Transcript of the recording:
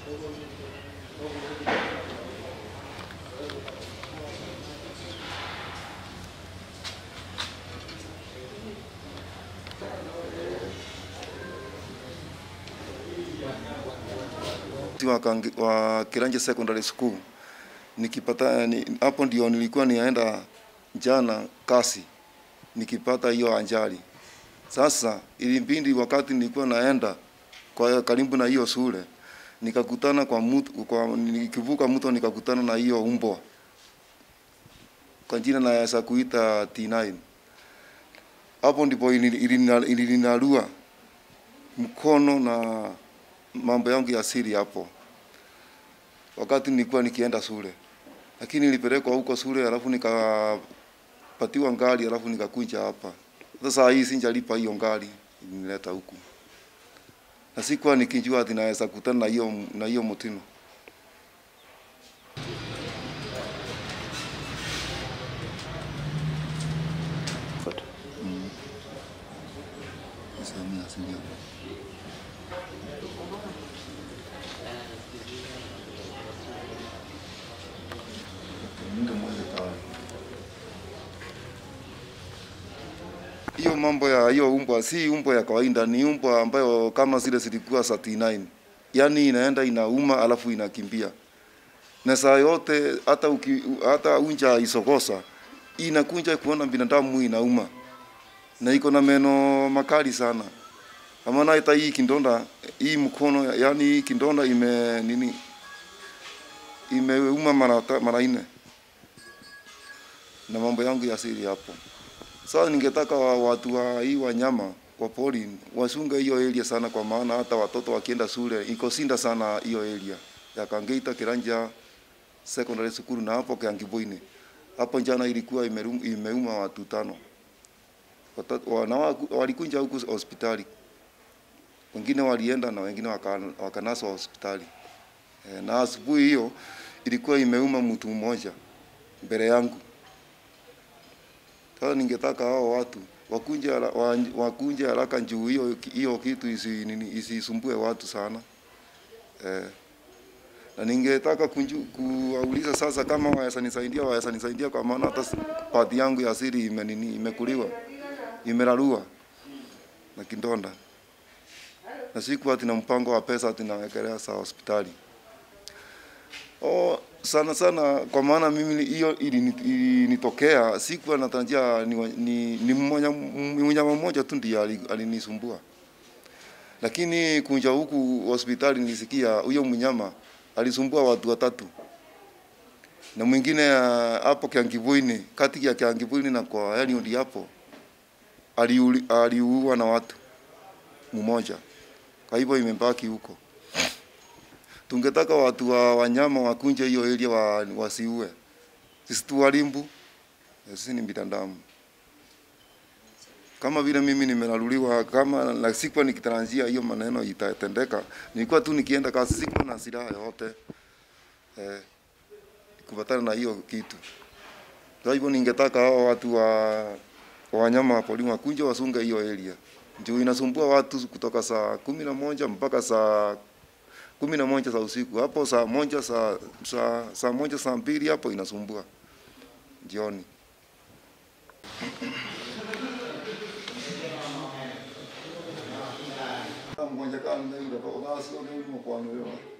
wa, Kange- wa Kiranje Secondary School nikipata ni, hapo ndio nilikuwa nienda jana kasi nikipata hiyo ajali. Sasa ilibidi wakati nilikuwa naenda kwa karibu na hiyo shule nikakutana kwa mtu, kwa nikivuka mto nikakutana na hiyo umbwa kwa jina naweza kuita T9. Hapo ndipo ili- ilina- ilinarua mkono na mambo yangu ya siri hapo, wakati nilikuwa nikienda shule, lakini nilipelekwa huko shule, alafu nikapatiwa ngari, alafu nikakuja hapa. Sasa saa hii sinjalipa hiyo ngari ilinileta huku, na sikuwa nikijua ati naweza kutana na hiyo na hiyo mtino. Sehemu ya asili hapo. Hiyo mambo ya hiyo umbwa si umbwa ya kawaida, ni umbwa ambayo kama zile zilikuwa za T9, yaani inaenda inauma alafu inakimbia, na saa yote hata uki, hata unja isokosa inakunja kuona binadamu inauma, na iko na meno makali sana. Amana hata hii kindonda hii mkono, yaani hii kindonda ime nini imeuma mara ta- mara nne, na mambo yangu ya siri hapo. Sasa ningetaka wa- watu wa hii wanyama wa pori wasunge hiyo area sana, kwa maana hata watoto wakienda shule iko sinda sana hiyo area ya Kangeita Kiranja Secondary School na hapo Kiangibuini. Hapo jana ilikuwa imerum- imeuma watu tano, Wata- wana walikunja huku hospitali, wengine walienda na wengine waka- wakanaswa hospitali. E, na asubuhi hiyo ilikuwa imeuma mtu mmoja mbele yangu. Sasa ningetaka hao watu wakunje hara- wa- wakunje haraka juu hiyo hiyo kitu isi nini isisumbue watu sana eh. Na ningetaka kunju, kuwauliza sasa kama waweza nisaidia, waweza nisaidia kwa maana hata s- pati yangu ya siri ime nini imekuliwa imerarua na kindonda, na siku ati na mpango wa pesa ati nawekelea saa hospitali. Oh, sana sana kwa maana mimi hiyo ilini- ilinitokea, sikuwa natarajia ni, wa- ni, ni mmoja ni mnyama mmoja tu ndiye ali- alinisumbua, lakini kunja huku hospitali nilisikia huyo mnyama alisumbua watu watatu na mwingine ah, hapo Kiangibuini, kati ya Kiangibuini na kwa yani ndi hapo aliuli- aliuwa na watu mmoja, kwa hivyo imebaki huko tungetaka watu wa wanyama wakunje hiyo area wa, wasiue. Sisi tu walimbu, sisi ni binadamu. Kama vile mimi nimelaluliwa, kama na sikuwa nikitarajia hiyo maneno itatendeka, nilikuwa tu nikienda kazi, sikuwa na silaha yote eh, kupatana na hiyo kitu. Kwa hivyo ningetaka hao watu wa wa wanyama wa porini wakunje wasunge hiyo area, juu inasumbua watu kutoka saa kumi na moja mpaka saa kumi na moja za usiku hapo, saa moja saa, saa, saa moja saa mbili hapo inasumbua jioni. mgonjwa kama ndio ndio kwa sababu sio ndio kwa